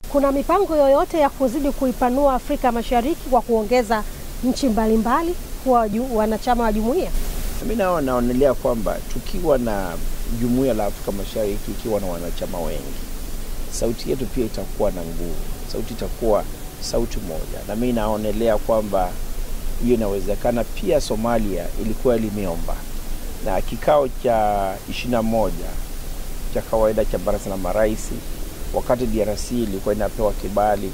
kuna mipango yoyote ya kuzidi kuipanua Afrika Mashariki kwa kuongeza nchi mbalimbali kuwa ju- wanachama wa jumuiya? Mi nao naonelea kwamba tukiwa na jumuiya la Afrika Mashariki ikiwa na wanachama wengi, sauti yetu pia itakuwa na nguvu, sauti itakuwa sauti moja, na mi naonelea kwamba hiyo inawezekana. Pia Somalia ilikuwa limeomba na kikao cha ishirini na moja cha kawaida cha baraza la marais, wakati DRC ilikuwa inapewa kibali,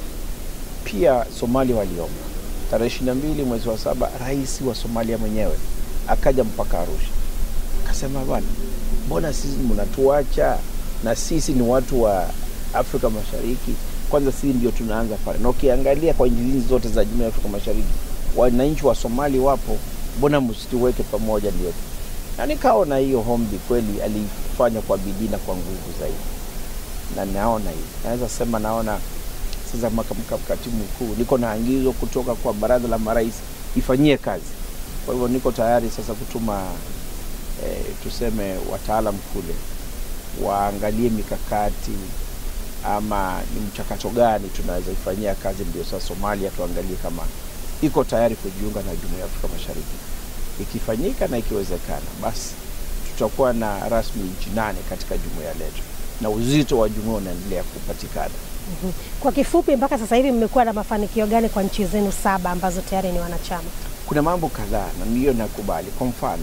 pia Somalia waliomba tarehe ishirini na mbili mwezi wa saba, rais wa Somalia mwenyewe akaja mpaka Arusha akasema, bwana, mbona sisi mnatuacha na sisi ni watu wa Afrika Mashariki, kwanza sisi ndio tunaanza pale, na ukiangalia kwa nchi hizi zote za jumuiya ya Afrika Mashariki wananchi wa Somali wapo, mbona msituweke pamoja? Ndio na nikaona hiyo hombi kweli alifanya kwa bidii na kwa nguvu zaidi, na naona hivi, naweza sema naona sasa maka- katibu mkuu, niko na angizo kutoka kwa baraza la marais ifanyie kazi. Kwa hivyo niko tayari sasa kutuma eh, tuseme wataalam kule waangalie mikakati ama ni mchakato gani tunaweza ifanyia kazi, ndio sasa Somalia tuangalie kama iko tayari kujiunga na jumuiya ya Afrika Mashariki. Ikifanyika na ikiwezekana, basi tutakuwa na rasmi nchi nane katika jumuiya letu na uzito wa jumuiya unaendelea kupatikana. Kwa kifupi, mpaka sasa hivi mmekuwa na mafanikio gani kwa nchi zenu saba ambazo tayari ni wanachama? kuna mambo kadhaa na ndiyo nakubali. Kwa mfano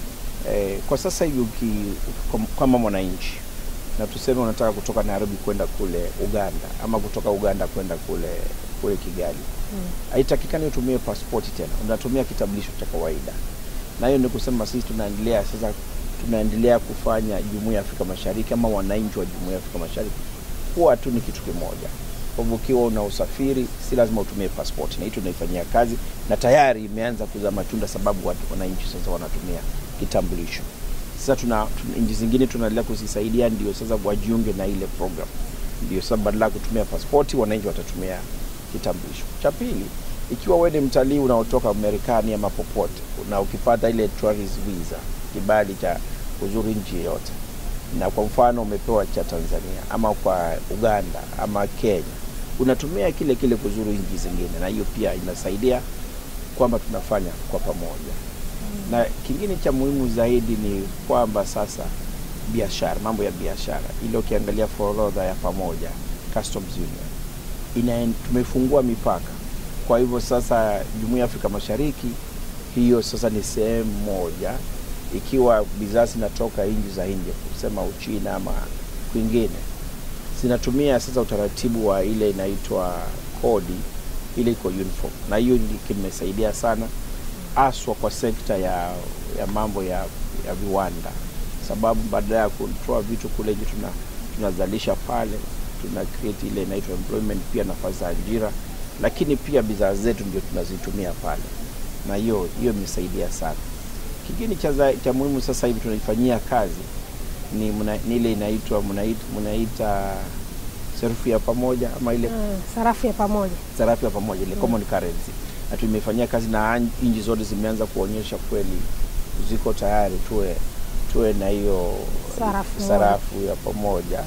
eh, kwa sasa hivi uki, kom- kama mwananchi na tuseme unataka kutoka Nairobi kwenda kule Uganda ama kutoka Uganda kwenda kule kule Kigali, haitakikani utumie pasipoti tena, unatumia kitambulisho cha kawaida, na hiyo ni kusema sisi tunaendelea sasa, tunaendelea kufanya jumuiya ya Afrika Mashariki ama wananchi wa jumuiya ya Afrika Mashariki kuwa tu ni kitu kimoja. Kwa hivyo ukiwa una usafiri si lazima utumie passport, na hii tunaifanyia kazi na tayari imeanza kuzaa matunda, sababu watu wananchi sasa wanatumia kitambulisho. Sasa tuna, tuna nchi zingine tunaendelea kuzisaidia, ndio sasa wajiunge na ile program, ndio sasa badala ya kutumia pasipoti wananchi watatumia kitambulisho. Cha pili, ikiwa wewe ni mtalii unaotoka Marekani ama popote, na ukipata ile tourist visa, kibali cha kuzuru nchi yoyote na kwa mfano umepewa cha Tanzania ama kwa Uganda ama Kenya, unatumia kile kile kuzuru nchi zingine, na hiyo pia inasaidia kwamba tunafanya kwa pamoja. Na kingine cha muhimu zaidi ni kwamba sasa biashara, mambo ya biashara, ile ukiangalia forodha ya pamoja customs union ina, tumefungua mipaka. Kwa hivyo sasa jumuiya ya Afrika Mashariki hiyo sasa ni sehemu moja ikiwa bidhaa zinatoka nchi za nje kusema Uchina ama kwingine, zinatumia sasa utaratibu wa ile inaitwa kodi, ile iko uniform, na hiyo ndi- kimesaidia sana haswa kwa sekta ya, ya mambo ya, ya viwanda, sababu badala ya kutoa vitu kule nje tuna tunazalisha pale, tuna create ile inaitwa employment, pia nafasi za ajira, lakini pia bidhaa zetu ndio tunazitumia pale, na hiyo hiyo imesaidia sana. Kingine cha, za- cha muhimu sasa hivi tunaifanyia kazi ni, muna, ni ile inaitwa munaita, munaita sarufu ya pamoja ama ile Mm, sarafu ya pamoja. sarafu ya pamoja ile common currency, na tumefanyia kazi na an- nchi zote zimeanza kuonyesha kweli ziko tayari tuwe tuwe na hiyo Sarafu sarafu ya pamoja.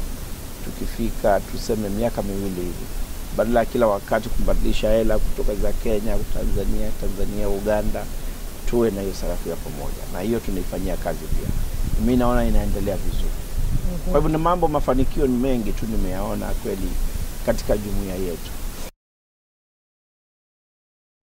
Tukifika tuseme miaka miwili hivi, badala ya kila wakati kubadilisha hela kutoka za Kenya, Tanzania, Tanzania, Uganda, tuwe na hiyo sarafu ya pamoja, na hiyo tunaifanyia kazi pia. Mi naona inaendelea vizuri. Kwa hivyo ni mambo, mafanikio ni mengi tu nimeyaona kweli katika jumuiya yetu.